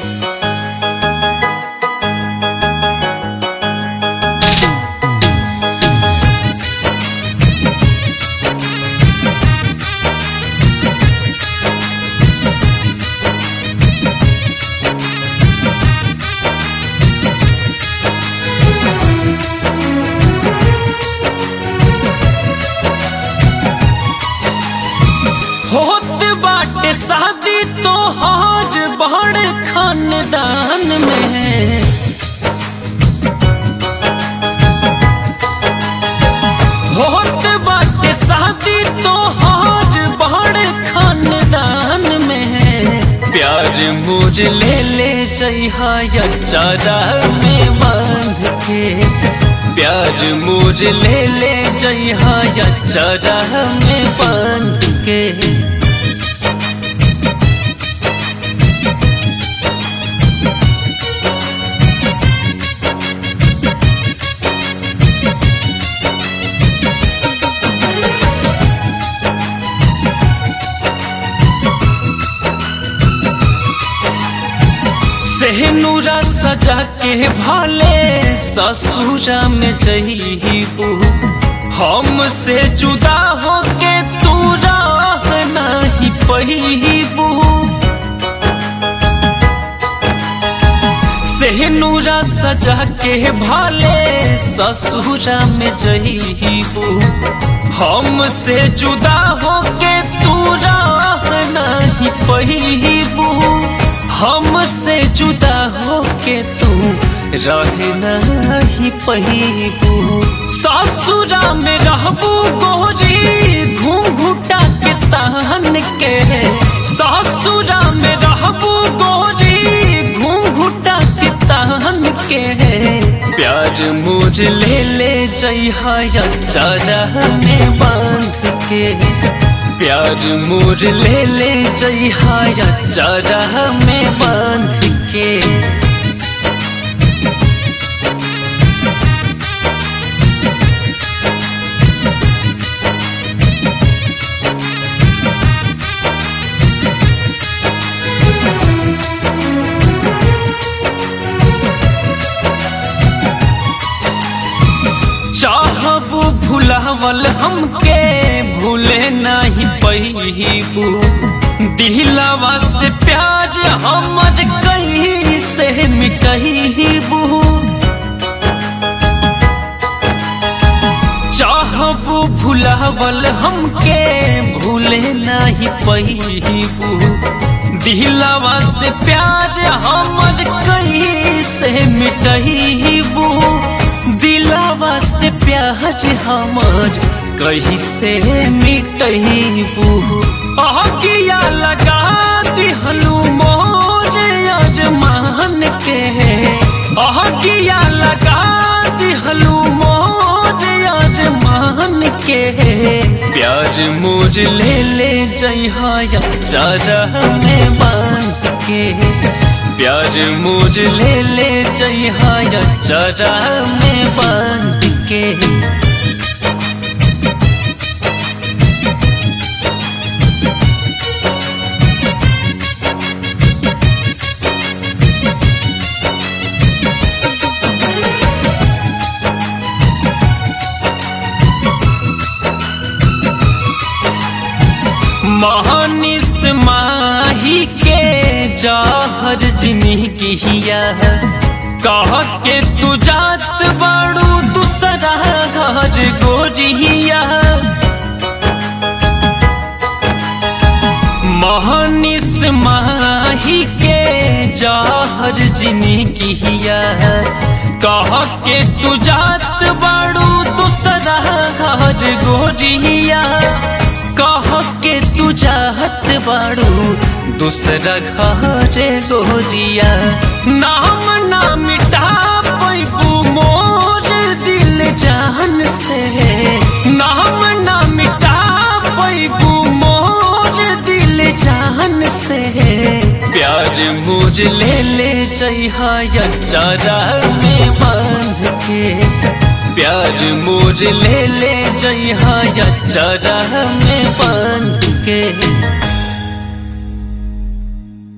होत बाटे शादी तो हर बड़ खानदान में होत बाटे शादी तो हर बड़ खानदान में प्यार मुझ ले ले जइहा या चारा में बांध के प्यार मुझ ले ले जइहा या चारा में बांध के सेहनूरा सजा के भाले ससुरा में जईबू हमसे जुदा होके तू राह नहीं पहिबू सेहनूरा सजा के भाले ससुरा में जईबू हमसे जुदा होके तू राह नहीं पहिबू हमसे जुदा होके तू रह नहीं पहिबू ससुरा में रहबू गोरी घूंघूटा के तहन के ससुरा में रहबू गोरी घूंघूटा के तहन के प्यार मुझ ले ले जइहा या चारा में बांध के प्यार मोर ले ले जइहा या चारा में बांध के चाहबू भुलावल हमके भूले नहीं पहिबू दिलवा से प्यार हमर कहीं से मिटहीबू चाहबू भुलावल हमके भूले नहीं पहिबू दिलवा से प्यार हमर कहीं से मिटहीबू दिलवा से प्यार हमर कहीं से मिटहीबू अहकिया लगा दिहलू मोर अजमान के अहकिया लगा दिहलू मोर अजमान के प्यार मोर ले ले जइहा या चारा में बांध के प्यार मुझ ले ले जइहा या चारा में बांध के महानिस माही के जाहर जिंदगी हिया कह के तू जात बड़ू दूसरा घर गोरिया महानिस माही के जाहर जिंदगी हिया कह के तू जात बड़ू दूसरा घर गोरिया कह के तू चाहत बाड़ू दूसरा घरे गोजिया नाम ना मिटा पैबू मोर दिल जान से नाम ना मिटा पैबू मोर दिल जान से प्यार मुझ ले ले जइहा या चारा में बांध के प्यार मोर ले ले जइहा या चारा में बांध के